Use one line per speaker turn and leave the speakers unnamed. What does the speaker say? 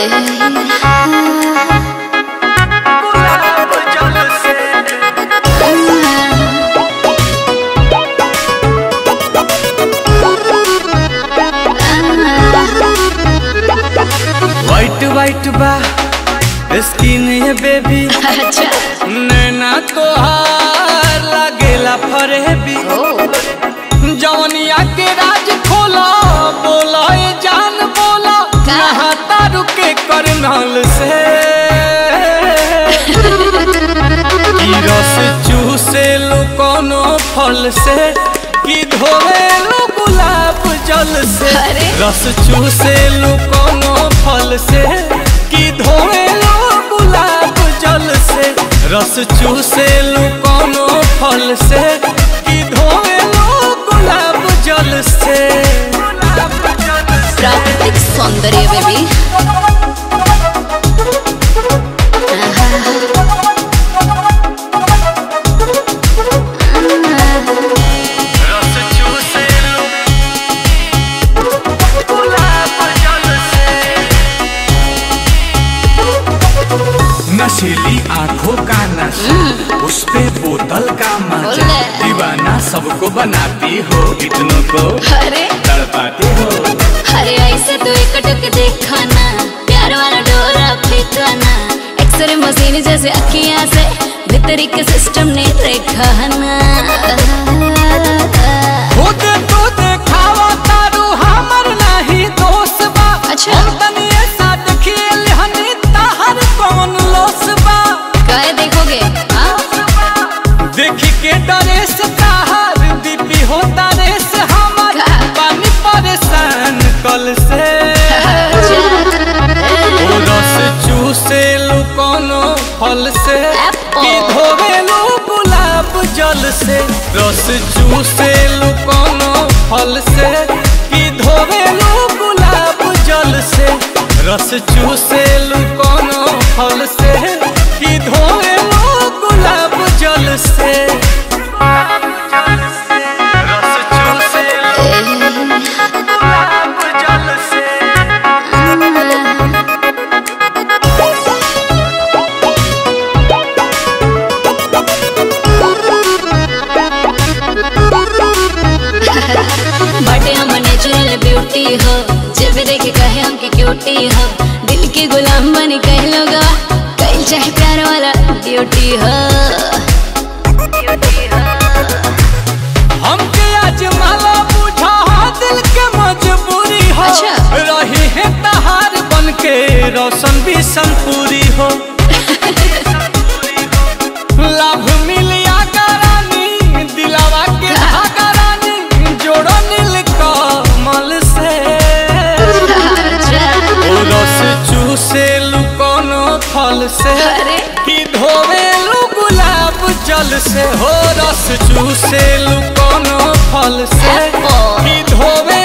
गुलाब जल से वाइट वाइट बा स्किन ये बेबी
अच्छा
नैना तोहार लागेला फरेबी जवनिया के राज खोला बोला ये जान बोला
का?
नहाता रुके करनाल से की रस चूसे लो कोनो फल से की धोवे लो गुलाब जल से
अरे।
रस चूसे लो कोनो फल से की धोवे लो गुलाब जल से रस चूसे लो कोनो फल से की धोवे लो गुलाब जल से गुलाब जल से
प्राकृतिक सौंदर्य बेबी
रस चूसे लो गुलाब जल से नशीली आंखों का नशा उस पे बोतल का मजा
बोले।
दीवाना सबको बनाती हो इतनों को
अरे
तड़पाती हो
अरे ऐसे तो एकटक देखा ना प्यार वाला डोरा फेंका ना एक्सरे मशीन जैसे अखियां से भीतरी के सिस्टम ने देखा ना
खुद तो देखावा तारू हमर नहीं दोस्त बा
अच्छा।
हम तनी ऐसा देखिए हनी ताहर कौन लोस बा
काय देखोगे हाँ?
देखी के डरे से ताहर बीपी होता रे से हमर
का?
पानी परेशान कल से ओ रस चूसे लो कोनो फल से
Apple.
कि धोवे लो गुलाब जल से रस चूसे लो कोनो फल से कि धोवे लो गुलाब जल से रस चूसे लो कोनो फल से कि धोवे लो गुलाब जल से रस चूसे लो गुलाब जल से
बटे हम नेचुरल ब्यूटी हो जब देखे कहे हमके क्यूटी हो दिल के गुलाम बनी कह लोगा कहीं चाहे प्यार वाला ड्यूटी हो
हमके आज माला बुझा दिल के मजबूरी हो
अच्छा।
रही है तहार बन के रोशन भी संपूरी हो लाभ मिलिया करानी दिलावा के धागा रानी जोड़ो नील कमल से ओ रस चूसे लू कोनो फल से
अरे।
कि धोवे लू गुलाब जल से हो रस चूसे लू कोनो फल से
Apple.
कि धोवे